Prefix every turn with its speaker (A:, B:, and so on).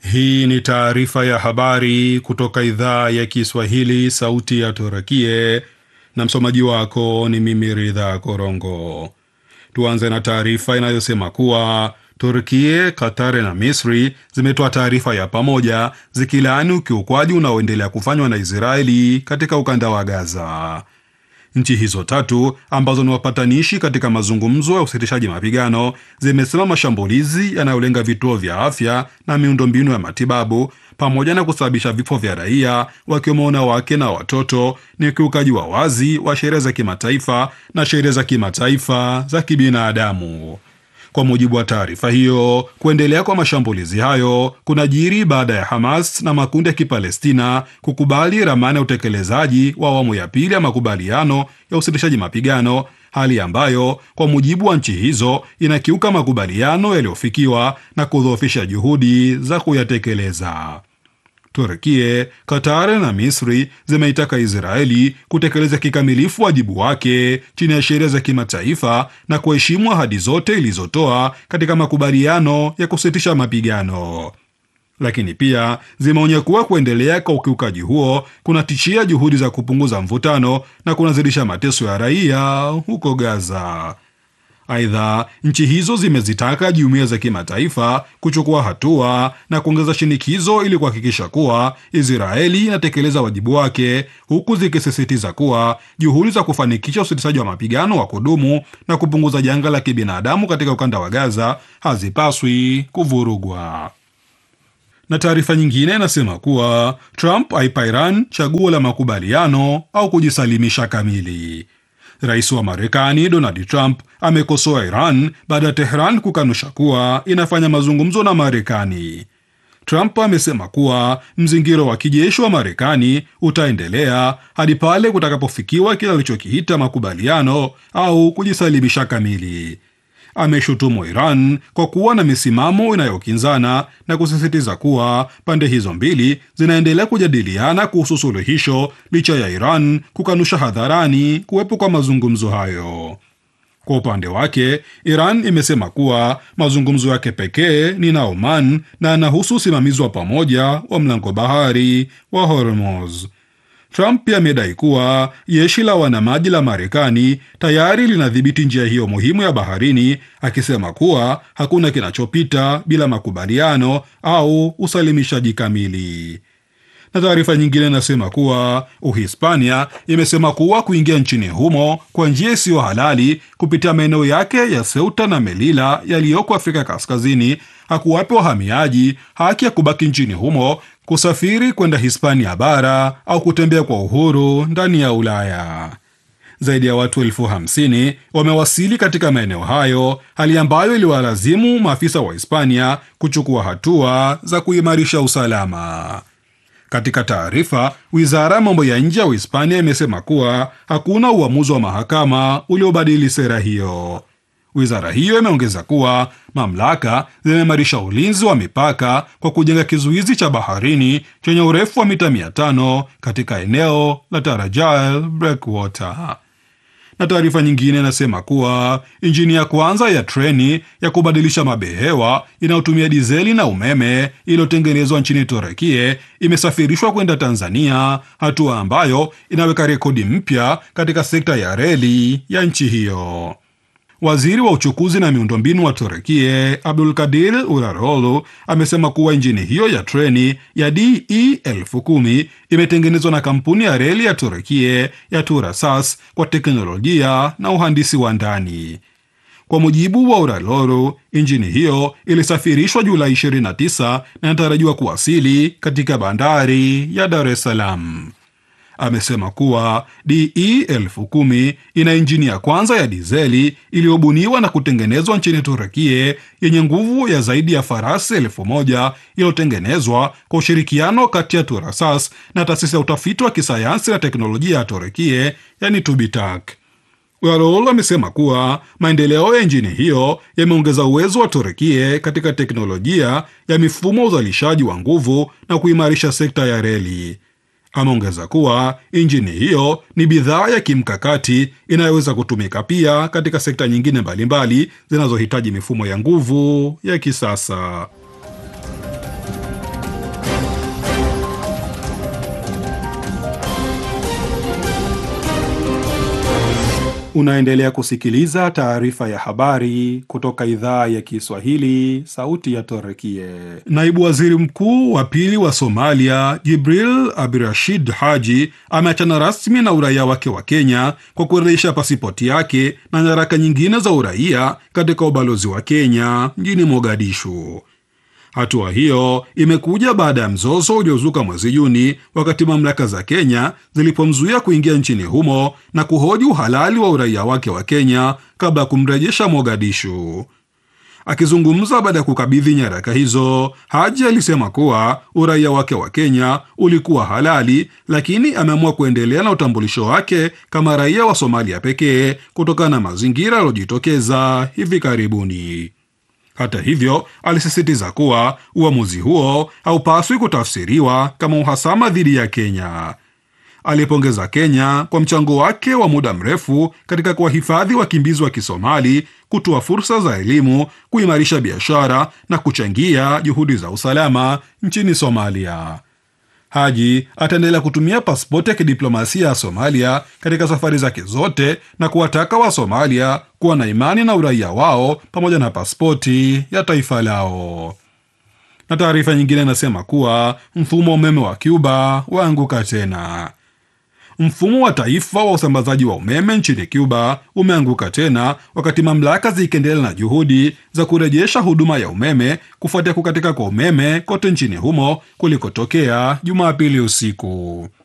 A: Hii ni taarifa ya habari kutoka idhaa ya Kiswahili, sauti ya Turakie, na msomaji wako ni mimi Ridha Korongo. Tuanze na taarifa inayosema kuwa Turkie, Qatar na Misri zimetoa taarifa ya pamoja zikilaani ukiukwaji unaoendelea kufanywa na Israeli katika ukanda wa Gaza. Nchi hizo tatu ambazo ni wapatanishi katika mazungumzo ya usitishaji mapigano zimesema mashambulizi yanayolenga vituo vya afya na miundombinu ya matibabu pamoja na kusababisha vifo vya raia wakiwemo wanawake na watoto ni ukiukaji wa wazi wa sheria za kimataifa na sheria za kimataifa za kibinadamu. Kwa mujibu wa taarifa hiyo, kuendelea kwa mashambulizi hayo kunajiri baada ya Hamas na makundi ya Kipalestina kukubali ramani ya utekelezaji wa awamu ya pili ya makubaliano ya usitishaji mapigano, hali ambayo kwa mujibu wa nchi hizo inakiuka makubaliano yaliyofikiwa na kudhoofisha juhudi za kuyatekeleza. Turkie, Qatar na Misri zimeitaka Israeli kutekeleza kikamilifu wajibu wake chini ya sheria za kimataifa na kuheshimu ahadi zote ilizotoa katika makubaliano ya kusitisha mapigano. Lakini pia zimeonya kuwa kuendelea kwa ukiukaji huo kunatishia juhudi za kupunguza mvutano na kunazidisha mateso ya raia huko Gaza. Aidha, nchi hizo zimezitaka jumuiya za kimataifa kuchukua hatua na kuongeza shinikizo ili kuhakikisha kuwa Israeli inatekeleza wajibu wake, huku zikisisitiza kuwa juhudi za kufanikisha usitishaji wa mapigano wa kudumu na kupunguza janga la kibinadamu katika ukanda wa Gaza hazipaswi kuvurugwa. Na taarifa nyingine inasema kuwa Trump aipa Iran chaguo la makubaliano au kujisalimisha kamili. Rais wa Marekani Donald Trump amekosoa Iran baada ya Tehran kukanusha kuwa inafanya mazungumzo na Marekani. Trump amesema kuwa mzingiro wa kijeshi wa Marekani utaendelea hadi pale kutakapofikiwa kile alichokiita makubaliano au kujisalimisha kamili. Ameshutumu Iran kwa kuwa na misimamo inayokinzana na kusisitiza kuwa pande hizo mbili zinaendelea kujadiliana kuhusu suluhisho licha ya Iran kukanusha hadharani kuwepo kwa mazungumzo hayo. Kwa upande wake, Iran imesema kuwa mazungumzo yake pekee ni na Oman na yanahusu usimamizi wa pamoja wa mlango bahari wa Hormuz. Trump pia amedai kuwa jeshi la wanamaji la Marekani tayari linadhibiti njia hiyo muhimu ya baharini, akisema kuwa hakuna kinachopita bila makubaliano au usalimishaji kamili. Na taarifa nyingine inasema kuwa Uhispania imesema kuwa kuingia nchini humo kwa njia isiyo halali kupitia maeneo yake ya Ceuta na Melilla yaliyoko Afrika Kaskazini hakuwape wahamiaji haki ya kubaki nchini humo kusafiri kwenda Hispania bara au kutembea kwa uhuru ndani ya Ulaya. Zaidi ya watu elfu hamsini wamewasili katika maeneo hayo, hali ambayo iliwalazimu maafisa wa Hispania kuchukua hatua za kuimarisha usalama. Katika taarifa, wizara ya mambo ya nje ya Uhispania imesema kuwa hakuna uamuzi wa mahakama uliobadili sera hiyo. Wizara hiyo imeongeza kuwa mamlaka zimeimarisha ulinzi wa mipaka kwa kujenga kizuizi cha baharini chenye urefu wa mita 500 katika eneo la Tarajal Breakwater. Na taarifa nyingine inasema kuwa injini ya kwanza ya treni ya kubadilisha mabehewa inayotumia dizeli na umeme iliyotengenezwa nchini Turekie imesafirishwa kwenda Tanzania, hatua ambayo inaweka rekodi mpya katika sekta ya reli ya nchi hiyo. Waziri wa uchukuzi na miundombinu wa Turekie Abdul Kadir Urarolu amesema kuwa injini hiyo ya treni ya DE elfu kumi imetengenezwa na kampuni ya reli ya Turekie ya Turasas kwa teknolojia na uhandisi wa ndani. Kwa mujibu wa Urarolu, injini hiyo ilisafirishwa Julai 29 na inatarajiwa kuwasili katika bandari ya Dar es Salaam. Amesema kuwa DE elfu kumi ina injini ya kwanza ya dizeli iliyobuniwa na kutengenezwa nchini Turekie yenye nguvu ya zaidi ya farasi elfu moja iliyotengenezwa kwa ushirikiano kati ya Turasas na taasisi ya utafiti wa kisayansi na teknolojia ya Turekie, yani Tubitak. Urarol amesema kuwa maendeleo ya injini hiyo yameongeza uwezo wa Turekie katika teknolojia ya mifumo ya uzalishaji wa nguvu na kuimarisha sekta ya reli. Ameongeza kuwa injini hiyo ni bidhaa ya kimkakati inayoweza kutumika pia katika sekta nyingine mbalimbali zinazohitaji mifumo ya nguvu ya kisasa. Unaendelea kusikiliza taarifa ya habari kutoka idhaa ya Kiswahili, sauti ya Torekie. Naibu waziri mkuu wa pili wa Somalia, Jibril Abdirashid Haji, ameachana rasmi na uraia wake wa Kenya kwa kurejesha pasipoti yake na nyaraka nyingine za uraia katika ubalozi wa Kenya mjini Mogadishu. Hatua hiyo imekuja baada ya mzozo uliozuka mwezi Juni wakati mamlaka za Kenya zilipomzuia kuingia nchini humo na kuhoji uhalali wa uraia wake wa Kenya kabla ya kumrejesha Mogadishu. Akizungumza baada ya kukabidhi nyaraka hizo, Haji alisema kuwa uraia wake wa Kenya ulikuwa halali, lakini ameamua kuendelea na utambulisho wake kama raia wa Somalia pekee kutokana na mazingira yaliyojitokeza hivi karibuni. Hata hivyo, alisisitiza kuwa uamuzi huo haupaswi kutafsiriwa kama uhasama dhidi ya Kenya. Alipongeza Kenya kwa mchango wake wa muda mrefu katika kuwahifadhi wakimbizi wa Kisomali, kutoa fursa za elimu, kuimarisha biashara na kuchangia juhudi za usalama nchini Somalia. Haji ataendelea kutumia pasipoti ya kidiplomasia ya Somalia katika safari zake zote na kuwataka wa Somalia kuwa na imani na uraia wao pamoja na pasipoti ya taifa lao. Na taarifa nyingine inasema kuwa mfumo wa umeme wa Cuba waanguka tena. Mfumo wa taifa wa usambazaji wa umeme nchini Cuba umeanguka tena wakati mamlaka zikiendelea na juhudi za kurejesha huduma ya umeme kufuatia kukatika kwa umeme kote nchini humo kulikotokea Jumapili usiku.